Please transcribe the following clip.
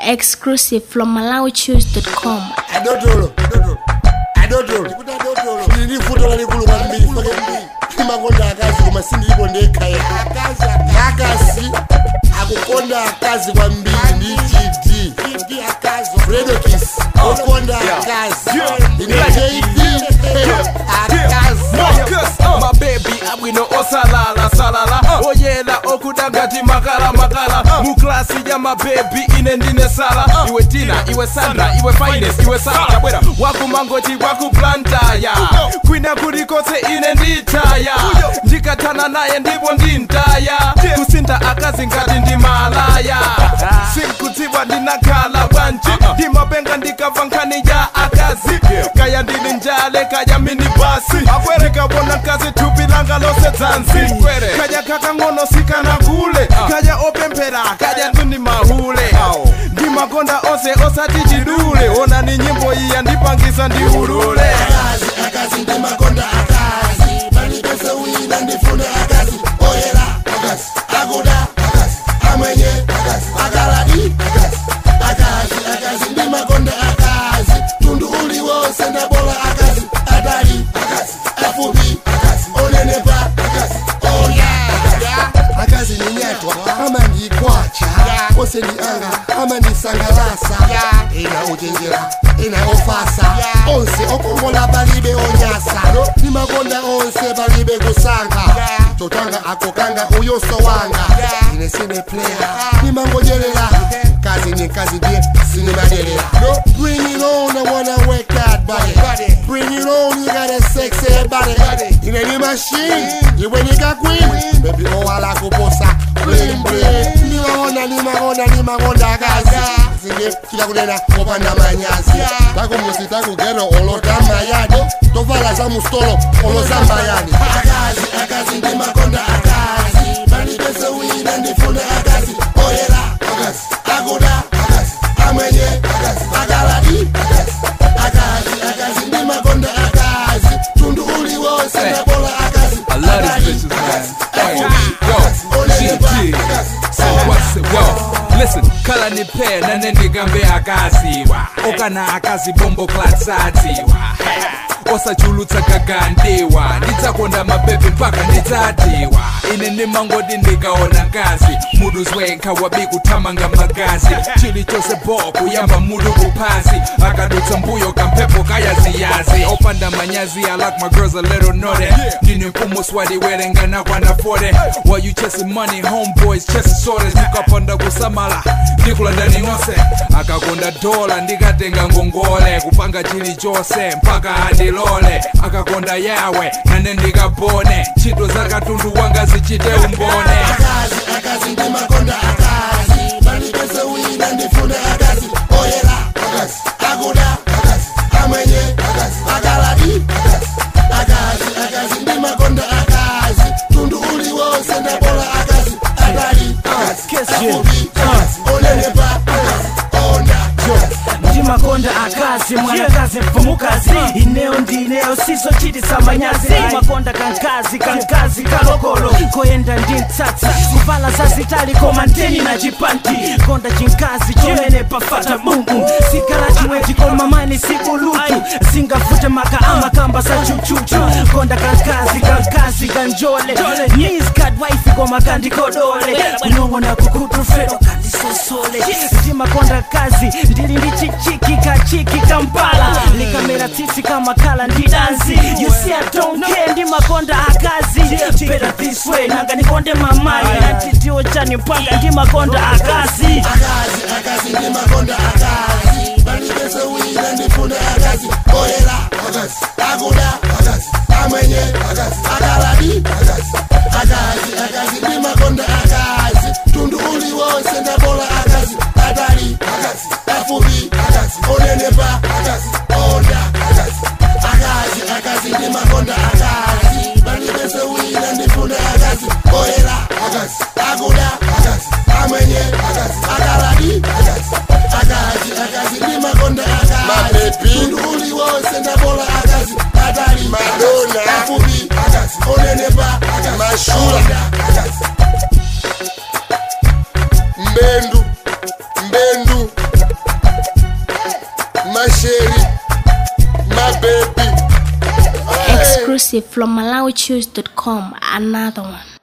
Exclusive from MalawiChoose.com. adotolo adotolo ndili futo lalikulu kwambiri fake imakonda akazi koma sindilipo ndekhaya akazi akukonda akazi kwambiri ndi gd fredokis okonda akazi ine jd akazi mabebi abwino osalala salala oyera okuda ngati makala makala mu klasi ya mabebi ine ndine sala iwe tina iwe sandra iwe fines iwe sala tabwera wakumangoti wakuplantaya kwina kulikose ine nditaya ndikatana naye ndipo ndintaya kusinta akazi ngati ndi malaya sinkudziwa ndinakhala bwanji ndimapenga ndikabva nkhani ya akazi kaya ndili njale kaya mini basi ndikabona kazi thupi langa lose dzanzi kaya kakang'ono sikana kule kaya opemphera kaya tundi mahule ndimakonda onse osati chidule onani nyimbo iyi yandipangisa ndiulule akazi akazi ndimakonda akazi palipese wina ndifune akazi oyera akazi akuda akazi amwenye akazi akaladi akazi akazi akazi ndimakonda akazi tundu uliwonse ndabola akazi atali akazi afupi akazi onenepa akazi oya akazi ninyatwa amandikwacha ose ndi anga amandisangalasa ina uchenjera ina ofasa onse okongola palibe onyasa nimakonda onse palibe kusankha totanga akokanga uyuso wanga ine sine player nimangojelela kazi ni kazi ndiye sinimadelera bring it on I wanna work that body bring it on you got a sexy body ine ni machine iwe ni ka queen baby owala kuposa bling bling nimakonda nimakonda nimakonda kazi zinge kila kunena kopanda manyazi takumusi takugero olota mayadi tovala za mustolo oloza mayani akazi akazi ndimakonda akazi palipese wina ndifune akazi oyera akazi akuda akazi amwenye akazi akaladi akazi akazi akazi ndimakonda akazi tundu uliwonse ndabola akazi I love Akali, these bitches, man. akazi, Hey, afupi, yo, akazi, onenepa, GG. akazi, So what's it, yo? Listen, kala nipe nane ndigambe akaziwa okana akazi bombo klatsatiwa osachulutsa kagandiwa ndidzakonda mabebi mpaka ndidzatiwa ine ndimangoti ndikaona ngazi mudu zwenkha wabi kuthamanga magazi chilichonse bo kuyamba mudu kuphasi akadutsa mbuyo kamphepo kayaziyazi opanda manyazi I like my girls a little naughty ndine mfumo swati werengana kwana 40 while you chasing money homeboys chasing sorties tukapanda kusamala ndikulandani onse akakonda dola ndikatenga ngongole kupanga chilichonse mpaka andilole akakonda yawe nane ndikabone ntchito za katundu wanga zichite umbone akazi akazi ndimakonda akazi palipese wina ndifune akazi oyera akazi akuda akazi amwenye akazi akaladi akazi akazi akazi ndimakonda akazi tundu uliwonse ndabola akazi atali akazi afupi akazi onenepa akazi onda akazi ndimakonda akazi mwanakazi mfumukazi ineo ndineyo siso chiti samanyazi makonda kankazi kankazi kalokolo koyenda ndi mtsatsa kuvala zazitali koma nteni na chipanti konda chinkazi chimene pafata mungu sikala chimwechi koma mani sikulutu singafute maka amakamba sa chuchuchu konda kankazi kankazi kanjole niskad waifi koma kandikodole kunong'ona kukutufero kandisosole ndimakonda kazi ndili ndi chichiki kachiki kampala likamera tsitsi kama kala ndi dansi you see I don't care ndimakonda akazi better this way nanga nikonde mamayi antitiwo chani mpanga ndimakonda akazi akazi akazi ndimakonda akazi palipese wina ndifune akazi oyera akazi akuda akazi amwenye akazi akaladi akazi akazi akazi ndimakonda akazi tundu uliwonse ndabola akazi atali akazi afupi akazi onenepa akazi onda akazi akazi akazi ndimakonda akazi palipese wina ndifune akazi oyera akazi akuda akazi amwenye akazi akaladi akazi akazi akazi ndimakonda akazi tundu uliwonse ndabola akazi atali madona afupi akazi onenepa akazi mashula akazi mbendu mbendu masheri mabebi Exclusive from MalawiChoose.com. Another one.